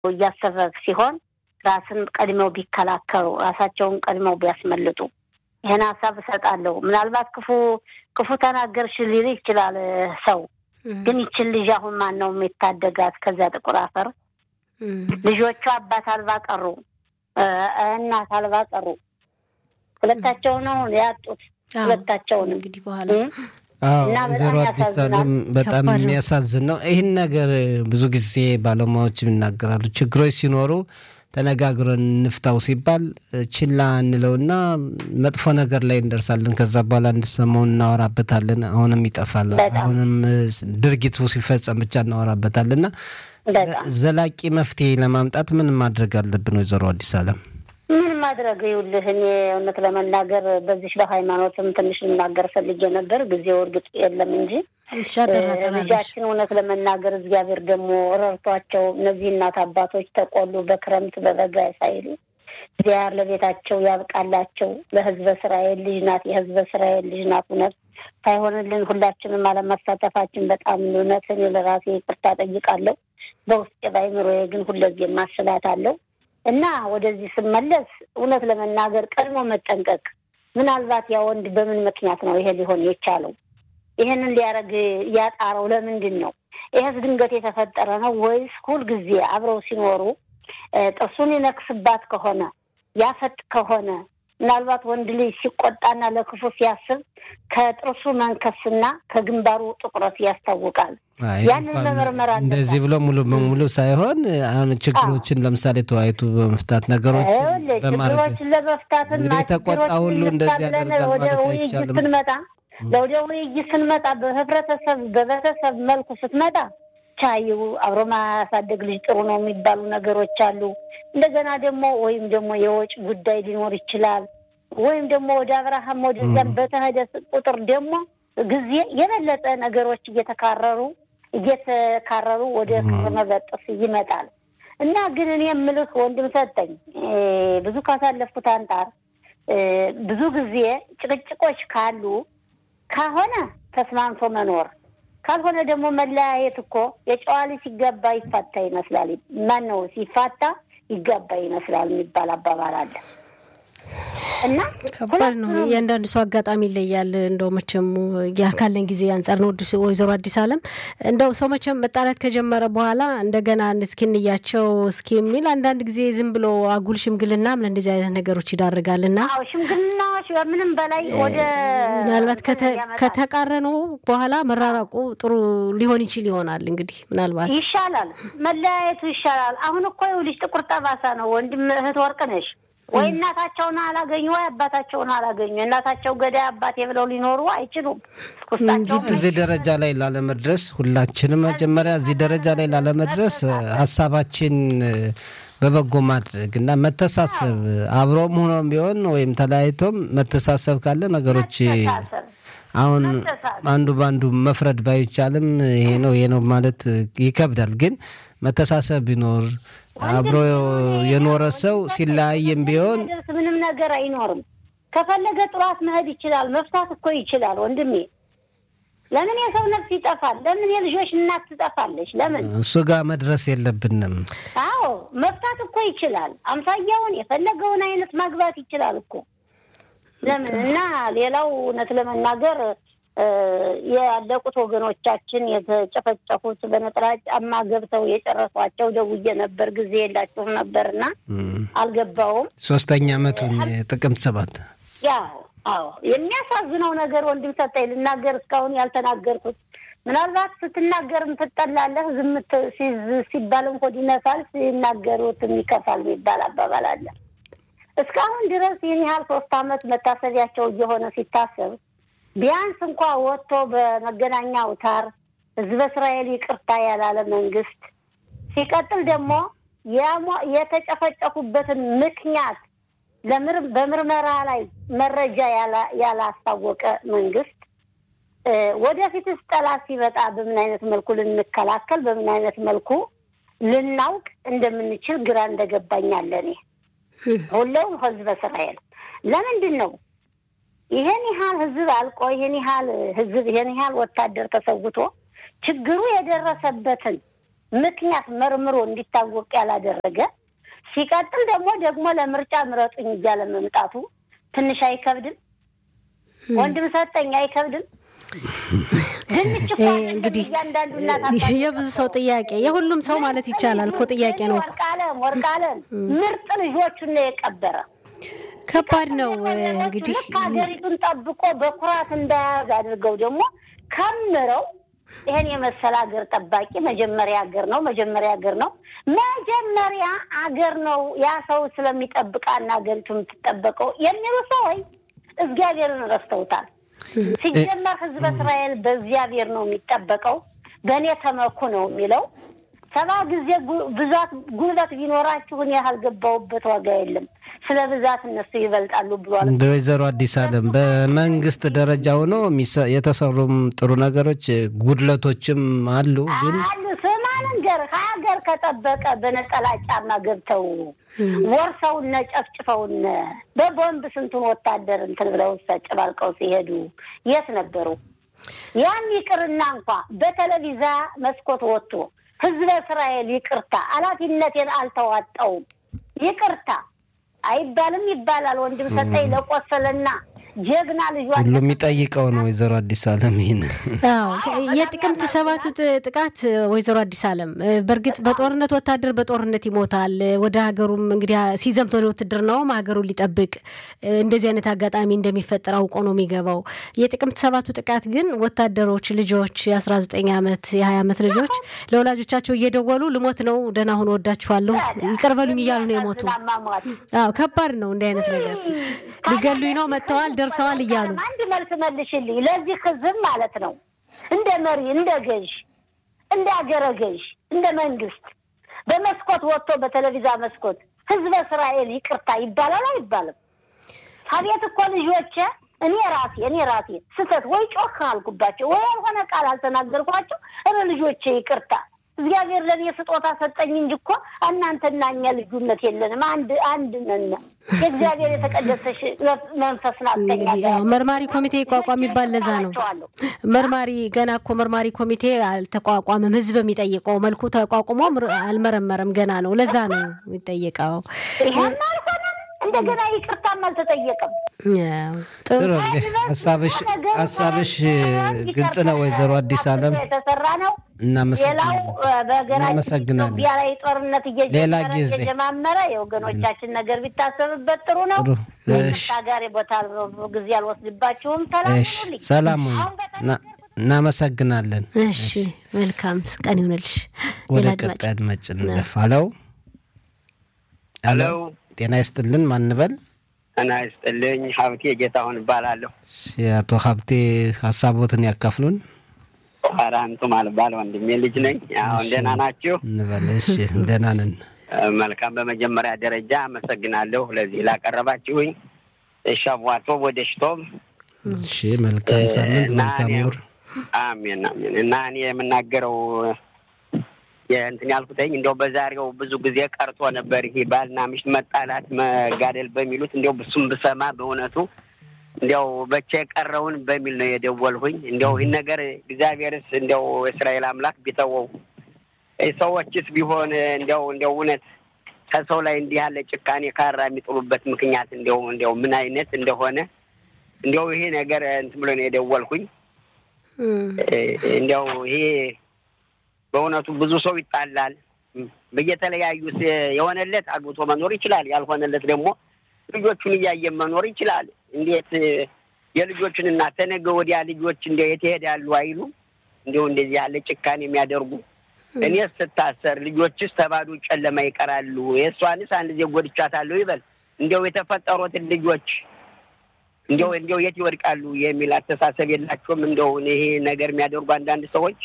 እያሰበ ሲሆን ራስን ቀድመው ቢከላከሉ ራሳቸውን ቀድመው ቢያስመልጡ ይህን ሀሳብ እሰጣለሁ። ምናልባት ክፉ ክፉ ተናገርሽ ሊል ይችላል ሰው። ግን ይችን ልጅ አሁን ማን ነው የሚታደጋት ከዚያ ጥቁር አፈር? ልጆቿ አባት አልባ ቀሩ፣ እናት አልባ ቀሩ። ሁለታቸው ነው ያጡት። ሁለታቸውን እንግዲህ በኋላ ወይዘሮ አዲስ አለም በጣም የሚያሳዝን ነው። ይህን ነገር ብዙ ጊዜ ባለሙያዎች ይናገራሉ። ችግሮች ሲኖሩ ተነጋግረን እንፍታው ሲባል ችላ እንለውና መጥፎ ነገር ላይ እንደርሳለን። ከዛ በኋላ አንድ ሰሞን እናወራበታለን። አሁንም ይጠፋል። አሁንም ድርጊቱ ሲፈጸም ብቻ እናወራበታለን። እና ዘላቂ መፍትሄ ለማምጣት ምን ማድረግ አለብን? ወይዘሮ አዲስ አለም ምን ማድረግ ይውልህ፣ እኔ እውነት ለመናገር በዚህ በሃይማኖትም ትንሽ ልናገር ፈልጌ ነበር። ጊዜው እርግጥ የለም እንጂ ልጃችን እውነት ለመናገር እግዚአብሔር ደግሞ ረድቷቸው እነዚህ እናት አባቶች ተቆሉ በክረምት በበጋ ሳይሉ እግዚአብሔር ለቤታቸው ያብቃላቸው። ለህዝበ እስራኤል ልጅ ናት፣ የህዝበ እስራኤል ልጅ ናት። እውነት ሳይሆንልን ሁላችንም አለመሳተፋችን በጣም እውነት እኔ ለራሴ ይቅርታ ጠይቃለሁ። በውስጤ ባይምሮዬ ግን ሁለዚህ ማስላት አለው እና ወደዚህ ስመለስ እውነት ለመናገር ቀድሞ መጠንቀቅ። ምናልባት ያ ወንድ በምን ምክንያት ነው ይሄ ሊሆን የቻለው? ይሄንን ሊያደርግ ያጣረው ለምንድን ነው? ይሄስ ድንገት የተፈጠረ ነው ወይስ ሁልጊዜ አብረው ሲኖሩ ጥርሱን ይነክስባት ከሆነ ያፈጥ ከሆነ ምናልባት ወንድ ልጅ ሲቆጣና ለክፉ ሲያስብ ከጥርሱ መንከስና ከግንባሩ ጥቁረት ያስታውቃል። ያንን መመርመር አለበት። እንደዚህ ብሎ ሙሉ በሙሉ ሳይሆን አሁን ችግሮችን ለምሳሌ ተወያይቱ በመፍታት ነገሮችን በማድረግ ችግሮችን ለመፍታት እንግዲህ የተቆጣ ሁሉ እንደዚህ ያደርጋል ወደ ማለት ውይይት አይቻልም። ስንመጣ ለወደ ውይይት ስንመጣ በህብረተሰብ በቤተሰብ መልኩ ስትመጣ ቻዩ አብሮ ማሳደግ ልጅ ጥሩ ነው የሚባሉ ነገሮች አሉ። እንደገና ደግሞ ወይም ደግሞ የወጭ ጉዳይ ሊኖር ይችላል። ወይም ደግሞ ወደ አብርሃም ወደዚያም በተሄደ ቁጥር ደግሞ ጊዜ የበለጠ ነገሮች እየተካረሩ እየተካረሩ ወደ ክር መበጠስ ይመጣል እና ግን እኔ የምልህ ወንድም ሰጠኝ ብዙ ካሳለፍኩት አንጻር ብዙ ጊዜ ጭቅጭቆች ካሉ ከሆነ ተስማምቶ መኖር ካልሆነ ደግሞ መለያየት እኮ የጨዋ ልጅ ሲገባ ይፋታ ይመስላል። ማን ነው ሲፋታ ይገባ ይመስላል የሚባል አባባል አለ እና ከባድ ነው። እያንዳንዱ ሰው አጋጣሚ ይለያል። እንደው መቼም ያ ካለን ጊዜ አንጻር ነው። ወይዘሮ አዲስ አለም እንደው ሰው መቼም መጣላት ከጀመረ በኋላ እንደገና እስኪ እንያቸው እስኪ የሚል አንዳንድ ጊዜ ዝም ብሎ አጉል ሽምግልና ምን እንደዚህ አይነት ነገሮች ይዳርጋል እና አዎ ሽምግልናዎች ከምንም በላይ ወደ ምናልባት ከተቃረነው በኋላ መራራቁ ጥሩ ሊሆን ይችል ይሆናል። እንግዲህ ምናልባት ይሻላል፣ መለያየቱ ይሻላል። አሁን እኮ ይኸውልሽ ጥቁር ጠባሳ ነው። ወንድም እህት ወርቅ ነሽ ወይ እናታቸውን አላገኙ ወይ አባታቸውን አላገኙ። እናታቸው ገዳይ አባቴ ብለው ሊኖሩ አይችሉም። ውስጣቸውም እዚህ ደረጃ ላይ ላለመድረስ ሁላችንም መጀመሪያ እዚህ ደረጃ ላይ ላለመድረስ ሀሳባችን በበጎ ማድረግ እና መተሳሰብ አብሮም ሆኖም ቢሆን ወይም ተለያይቶም መተሳሰብ ካለ ነገሮች አሁን አንዱ በአንዱ መፍረድ ባይቻልም ይሄ ነው ይሄ ነው ማለት ይከብዳል። ግን መተሳሰብ ቢኖር አብሮ የኖረ ሰው ሲለያይም ቢሆን ምንም ነገር አይኖርም። ከፈለገ ጥሯት መሄድ ይችላል። መፍታት እኮ ይችላል ወንድሜ። ለምን የሰው ነፍስ ይጠፋል? ለምን የልጆች እናት ትጠፋለች? ለምን እሱ ጋር መድረስ የለብንም። አዎ መፍታት እኮ ይችላል። አምሳያውን የፈለገውን አይነት ማግባት ይችላል እኮ ለምን እና ሌላው እውነት ለመናገር ያለቁት ወገኖቻችን የተጨፈጨፉት በነጠላ ጫማ ገብተው የጨረሷቸው ደውዬ ነበር። ጊዜ የላቸውም ነበርና አልገባውም። ሶስተኛ ዓመቱን ጥቅምት ሰባት ያው አዎ የሚያሳዝነው ነገር ወንድም ሰጠኝ ልናገር እስካሁን ያልተናገርኩት ምናልባት ስትናገርም ትጠላለህ፣ ዝም ሲባልም ሆድ ይነሳል፣ ሲናገሩትም ይከፋል የሚባል አባባል አለ። እስካሁን ድረስ ይህን ያህል ሶስት አመት መታሰቢያቸው እየሆነ ሲታሰብ ቢያንስ እንኳ ወጥቶ በመገናኛ አውታር ህዝበ እስራኤል ይቅርታ ያላለ መንግስት፣ ሲቀጥል ደግሞ የተጨፈጨፉበትን ምክንያት በምርመራ ላይ መረጃ ያላስታወቀ መንግስት ወደፊትስ ጠላት ሲመጣ በምን አይነት መልኩ ልንከላከል በምን አይነት መልኩ ልናውቅ እንደምንችል ግራ እንደገባኝ አለ እኔ ሁሌውም ህዝበ እስራኤል ለምንድን ነው ይሄን ያህል ህዝብ አልቆ ይሄን ያህል ህዝብ ይሄን ያህል ወታደር ተሰውቶ ችግሩ የደረሰበትን ምክንያት መርምሮ እንዲታወቅ ያላደረገ ሲቀጥል ደግሞ ደግሞ ለምርጫ ምረጡኝ እያለ መምጣቱ ትንሽ አይከብድም? ወንድም ሰጠኝ አይከብድም? እንግዲህ የብዙ ሰው ጥያቄ የሁሉም ሰው ማለት ይቻላል እኮ ጥያቄ ነው። ወርቃለም ወርቃለም ምርጥ ልጆቹን ነው የቀበረ። ከባድ ነው እንግዲህ ሀገሪቱን ጠብቆ በኩራት እንዳያዝ አድርገው ደግሞ ከምረው ይሄን የመሰለ ሀገር ጠባቂ መጀመሪያ ሀገር ነው መጀመሪያ ሀገር ነው መጀመሪያ አገር ነው ያ ሰው ስለሚጠብቃና ሀገሪቱ የምትጠበቀው የሚሉ ሰዎች እግዚአብሔርን ረስተውታል። ሲጀመር ሕዝበ እስራኤል በእግዚአብሔር ነው የሚጠበቀው። በእኔ ተመኩ ነው የሚለው። ሰባ ጊዜ ብዛት ጉልበት ቢኖራችሁን ያህል ገባውበት ዋጋ የለም። ስለ ብዛት እነሱ ይበልጣሉ ብሏል። እንደ ወይዘሮ አዲስ አለም በመንግስት ደረጃ ሆኖ የተሰሩም ጥሩ ነገሮች ጉድለቶችም አሉ። ግን አሉ ስማ ልንገርህ፣ ሀገር ከጠበቀ በነጠላ ጫማ ገብተው ወርሰውነ ጨፍጭፈውነ በቦምብ ስንቱን ወታደር እንትን ብለው ጨባልቀው ሲሄዱ የት ነበሩ? ያም ይቅርና እንኳ በቴሌቪዛ መስኮት ወጥቶ ህዝበ እስራኤል ይቅርታ ኃላፊነቴን አልተዋጣውም ይቅርታ አይባልም ይባላል። ወንድም ሰጠኝ ለቆሰለና ጀግና ልጇ ሁሉ የሚጠይቀው ነው። ወይዘሮ አዲስ አለም ይህን የጥቅምት ሰባቱ ጥቃት ወይዘሮ አዲስ አለም በእርግጥ በጦርነት ወታደር በጦርነት ይሞታል። ወደ ሀገሩም እንግዲህ ሲዘምት ወደ ውትድርናውም ሀገሩን ሊጠብቅ እንደዚህ አይነት አጋጣሚ እንደሚፈጠር አውቆ ነው የሚገባው። የጥቅምት ሰባቱ ጥቃት ግን ወታደሮች ልጆች የአስራ ዘጠኝ ዓመት የሀያ ዓመት ልጆች ለወላጆቻቸው እየደወሉ ልሞት ነው ደህና ሁኑ ወዳችኋለሁ ይቅር በሉኝ እያሉ ነው የሞቱ። አዎ ከባድ ነው እንዲህ አይነት ነገር ሊገሉኝ ነው መጥተዋል ደርሰዋል እያሉ አንድ መልስ መልሽልኝ። ለዚህ ህዝብ ማለት ነው እንደ መሪ፣ እንደ ገዥ፣ እንደ አገረ ገዥ፣ እንደ መንግስት በመስኮት ወጥቶ በቴሌቪዛ መስኮት ህዝበ እስራኤል ይቅርታ ይባላል አይባልም? አቤት እኮ ልጆቼ እኔ ራሴ እኔ ራሴ ስህተት ወይ ጮክ አልኩባቸው ወይ ያልሆነ ቃል አልተናገርኳቸው፣ እረ ልጆቼ ይቅርታ እግዚአብሔር ለእኔ ስጦታ ሰጠኝ እንጂ እኮ እናንተና እኛ ልዩነት የለንም። አንድ አንድ ነን። የእግዚአብሔር የተቀደሰሽ መንፈስ ናተኛ መርማሪ ኮሚቴ ይቋቋም ይባል ለዛ ነው። መርማሪ ገና እኮ መርማሪ ኮሚቴ አልተቋቋመም። ህዝብ የሚጠይቀው መልኩ ተቋቁሞ አልመረመረም ገና ነው። ለዛ ነው የሚጠየቀው። ይህም አልሆነም። እንደገና ይቅርታም አልተጠየቀም። ጥሩ ሀሳብሽ ሀሳብሽ ግልጽ ነው ወይዘሮ አዲስ አለም የተሰራ ነው። ሌላው በሀገራችን ኢትዮጵያ ላይ ጦርነት እየጀመረ የወገኖቻችን ነገር ቢታሰብበት ጥሩ ነው። ጋር ቦታ ጊዜ አልወስድባችሁም። ሰላም እናመሰግናለን። እሺ መልካም ቀን ይሆንልሽ። ወደ ቀጣይ አድማጭ እንለፍ። አለው አለው ጤና ይስጥልን። ማንበል ጤና ይስጥልኝ። ሀብቴ ጌታሁን እባላለሁ። አቶ ሀብቴ ሀሳቦትን ያካፍሉን። ኧረ አንቱም አልባል ወንድሜ ልጅ ነኝ። አሁን ደህና ናችሁ? እንበል። እሺ ደህና ነን። መልካም። በመጀመሪያ ደረጃ አመሰግናለሁ ለዚህ ላቀረባችሁኝ። ሻቧቶ ወደ ሽቶም። እሺ መልካም ሳምንት፣ መልካም ወር። አሜን አሜን። እና እኔ የምናገረው እንትን ያልኩትኝ እንዲያው በዛሬው ብዙ ጊዜ ቀርቶ ነበር ይሄ ባልና ሚስት መጣላት መጋደል በሚሉት እንዲያው ብሱም ብሰማ በእውነቱ እንዲያው በቻ የቀረውን በሚል ነው የደወልሁኝ። እንዲያው ይህን ነገር እግዚአብሔርስ እንዲያው የእስራኤል አምላክ ቢተወው ሰዎችስ ቢሆን እንዲያው እንዲያው እውነት ከሰው ላይ እንዲህ ያለ ጭካኔ ካራ የሚጥሉበት ምክንያት እንዲያው እንዲያው ምን አይነት እንደሆነ እንዲያው ይሄ ነገር እንትን ብሎ ነው የደወልኩኝ። እንዲያው ይሄ በእውነቱ ብዙ ሰው ይጣላል። በየተለያዩ የሆነለት አግብቶ መኖር ይችላል፣ ያልሆነለት ደግሞ ልጆቹን እያየ መኖር ይችላል። እንዴት የልጆችን እናት ተነገ ወዲያ ልጆች እንደ የት ይሄዳሉ አይሉ እንዲሁ እንደዚህ ያለ ጭካኔ የሚያደርጉ እኔ ስታሰር ልጆችስ ተባዶ ጨለማ ይቀራሉ፣ የእሷንስ አንድ ጊዜ ጎድቻታለሁ ይበል እንዲያው የተፈጠሩትን ልጆች እንዲያው እንዲያው የት ይወድቃሉ የሚል አስተሳሰብ የላቸውም። እንደው ይሄ ነገር የሚያደርጉ አንዳንድ ሰዎች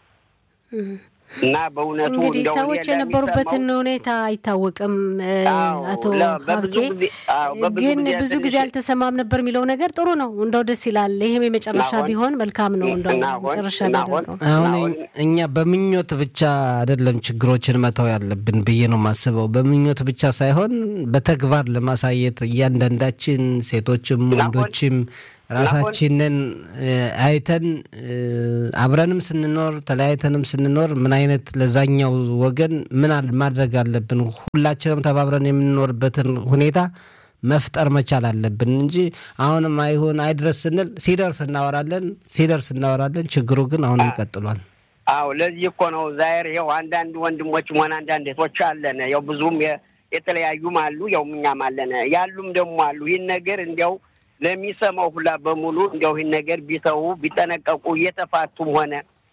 እና በእውነቱ እንግዲህ ሰዎች የነበሩበትን ሁኔታ አይታወቅም። አቶ ሀብቴ ግን ብዙ ጊዜ አልተሰማም ነበር የሚለው ነገር ጥሩ ነው። እንደው ደስ ይላል። ይህም የመጨረሻ ቢሆን መልካም ነው። እንደው መጨረሻ ቢያደርገው አሁን እኛ በምኞት ብቻ አይደለም ችግሮችን መተው ያለብን ብዬ ነው የማስበው። በምኞት ብቻ ሳይሆን በተግባር ለማሳየት እያንዳንዳችን ሴቶችም ወንዶችም ራሳችንን አይተን አብረንም ስንኖር ተለያይተንም ስንኖር ምን አይነት ለዛኛው ወገን ምን ማድረግ አለብን፣ ሁላችንም ተባብረን የምንኖርበትን ሁኔታ መፍጠር መቻል አለብን እንጂ አሁንም አይሆን አይድረስ ስንል ሲደርስ እናወራለን፣ ሲደርስ እናወራለን። ችግሩ ግን አሁንም ቀጥሏል። አዎ ለዚህ እኮ ነው ዛሬ ይኸው አንዳንድ ወንድሞችም ሆነ አንዳንድ እህቶች አለን ያው ብዙም የተለያዩም አሉ ያው እኛም አለን ያሉም ደግሞ አሉ። ይህን ነገር እንዲያው ለሚሰማው ሁላ በሙሉ እንዲያው ይህን ነገር ቢተዉ ቢጠነቀቁ እየተፋቱም ሆነ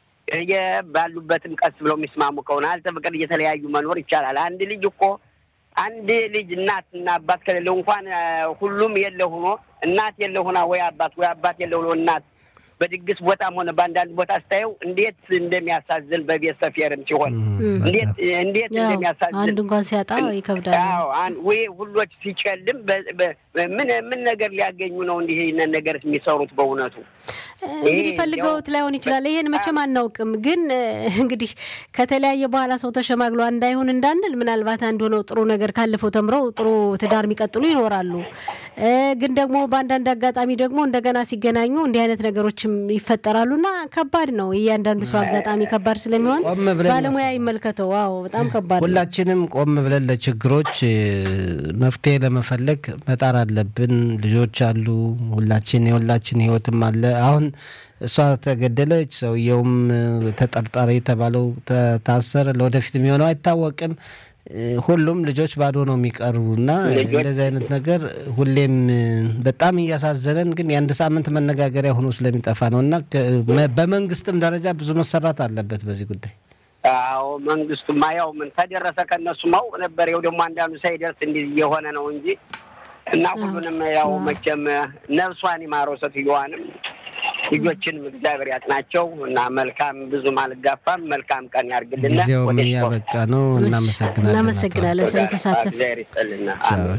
ባሉበትም ቀስ ብለው የሚስማሙ ከሆነ አልተፈቀደ እየተለያዩ መኖር ይቻላል። አንድ ልጅ እኮ አንድ ልጅ እናት እና አባት ከሌለው እንኳን ሁሉም የለ ሆኖ እናት የለ ሆና ወይ አባት ወይ አባት የለ ሆኖ እናት በድግስ ቦታም ሆነ በአንዳንድ ቦታ ስታየው እንዴት እንደሚያሳዝን በቤት ሰፌርም ሲሆን እንዴት እንዴት እንደሚያሳዝን አንድ እንኳን ሲያጣ ይከብዳል። ወይ ሁሎች ሲጨልም ምን ምን ነገር ሊያገኙ ነው እንዲህ ይህንን ነገር የሚሰሩት? በእውነቱ እንግዲህ ፈልገውት ላይሆን ይችላል። ይሄን መቼም አናውቅም። ግን እንግዲህ ከተለያየ በኋላ ሰው ተሸማግሎ እንዳይሆን እንዳንል ምናልባት አንድ ሆነው ጥሩ ነገር ካለፈው ተምረው ጥሩ ትዳር የሚቀጥሉ ይኖራሉ። ግን ደግሞ በአንዳንድ አጋጣሚ ደግሞ እንደገና ሲገናኙ እንዲህ አይነት ነገሮችም ይፈጠራሉና ከባድ ነው። እያንዳንዱ ሰው አጋጣሚ ከባድ ስለሚሆን ባለሙያ ይመልከተው። ዋው በጣም ከባድ ነው። ሁላችንም ቆም ብለን ለችግሮች መፍትሄ ለመፈለግ መጣር አለብን። ልጆች አሉ፣ ሁላችን የሁላችን ህይወትም አለ። አሁን እሷ ተገደለች፣ ሰውየውም ተጠርጣሪ የተባለው ታሰረ። ለወደፊት የሚሆነው አይታወቅም። ሁሉም ልጆች ባዶ ነው የሚቀሩ እና እንደዚህ አይነት ነገር ሁሌም በጣም እያሳዘነን ግን የአንድ ሳምንት መነጋገሪያ ሆኖ ስለሚጠፋ ነው እና በመንግስትም ደረጃ ብዙ መሰራት አለበት በዚህ ጉዳይ። አዎ መንግስቱማ ያው ምን ተደረሰ ከእነሱ ማውቅ ነበር። ያው ደግሞ አንዳንዱ ሳይደርስ እንዲህ እየሆነ ነው እንጂ እና ሁሉንም ያው መቼም ነፍሷን ይማረው ሴትዮዋንም ልጆችንም እግዚአብሔር ያጥናቸው እና መልካም ብዙም አልጋፋም። መልካም ቀን ያርግልን። ጊዜውም እያበቃ ነው። እናመሰግናለን። እናመሰግናለን ስለተሳተፍ እግዚአብሔር ይስጥልና።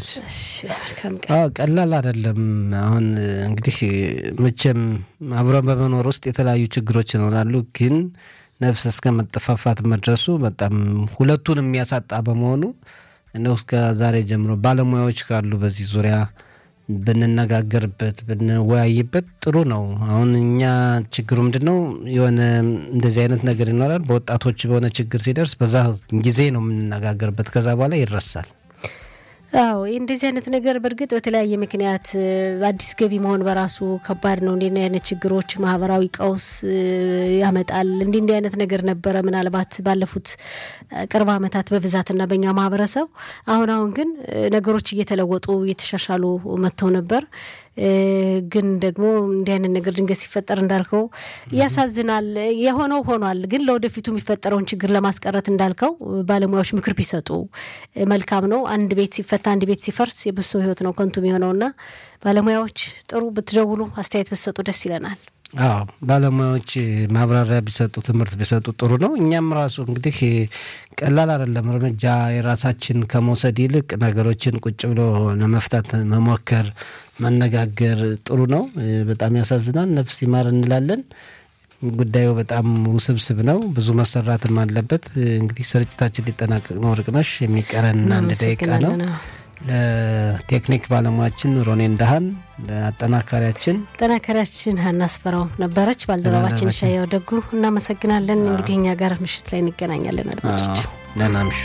ቀላል አይደለም። አሁን እንግዲህ መቼም አብረን በመኖር ውስጥ የተለያዩ ችግሮች ይኖራሉ ግን ነፍስ እስከ መጠፋፋት መድረሱ በጣም ሁለቱን የሚያሳጣ በመሆኑ እንደው እስከ ዛሬ ጀምሮ ባለሙያዎች ካሉ በዚህ ዙሪያ ብንነጋገርበት ብንወያይበት ጥሩ ነው። አሁን እኛ ችግሩ ምንድን ነው? የሆነ እንደዚህ አይነት ነገር ይኖራል። በወጣቶች በሆነ ችግር ሲደርስ በዛ ጊዜ ነው የምንነጋገርበት፣ ከዛ በኋላ ይረሳል። አዎ እንደዚህ አይነት ነገር በእርግጥ በተለያየ ምክንያት አዲስ ገቢ መሆን በራሱ ከባድ ነው። እንዲህ አይነት ችግሮች ማህበራዊ ቀውስ ያመጣል። እንዲህ እንዲህ አይነት ነገር ነበረ ምናልባት ባለፉት ቅርብ ዓመታት በብዛትና በእኛ ማህበረሰብ። አሁን አሁን ግን ነገሮች እየተለወጡ እየተሻሻሉ መጥተው ነበር። ግን ደግሞ እንዲህ አይነት ነገር ድንገት ሲፈጠር እንዳልከው ያሳዝናል። የሆነው ሆኗል። ግን ለወደፊቱ የሚፈጠረውን ችግር ለማስቀረት እንዳልከው ባለሙያዎች ምክር ቢሰጡ መልካም ነው። አንድ ቤት ሲፈታ አንድ ቤት ሲፈርስ የብዙ ሰው ህይወት ነው ከንቱ የሚሆነውና ባለሙያዎች ጥሩ ብትደውሉ አስተያየት ብትሰጡ ደስ ይለናል። አዎ ባለሙያዎች ማብራሪያ ቢሰጡ ትምህርት ቢሰጡ ጥሩ ነው። እኛም ራሱ እንግዲህ ቀላል አይደለም እርምጃ የራሳችን ከመውሰድ ይልቅ ነገሮችን ቁጭ ብሎ ለመፍታት መሞከር መነጋገር ጥሩ ነው። በጣም ያሳዝናል። ነፍስ ይማር እንላለን። ጉዳዩ በጣም ውስብስብ ነው። ብዙ መሰራትም አለበት። እንግዲህ ስርጭታችን ሊጠናቀቅ ነው። ርቅነሽ የሚቀረን አንድ ደቂቃ ነው። ለቴክኒክ ባለሙያችን ሮኔን ዳሃን፣ ለአጠናካሪያችን አጠናካሪያችን ሀና አስፈራው ነበረች። ባልደረባችን ሻያው ደጉ እናመሰግናለን። እንግዲህ እኛ ጋር ምሽት ላይ እንገናኛለን። አድማጮች ደህና ምሹ።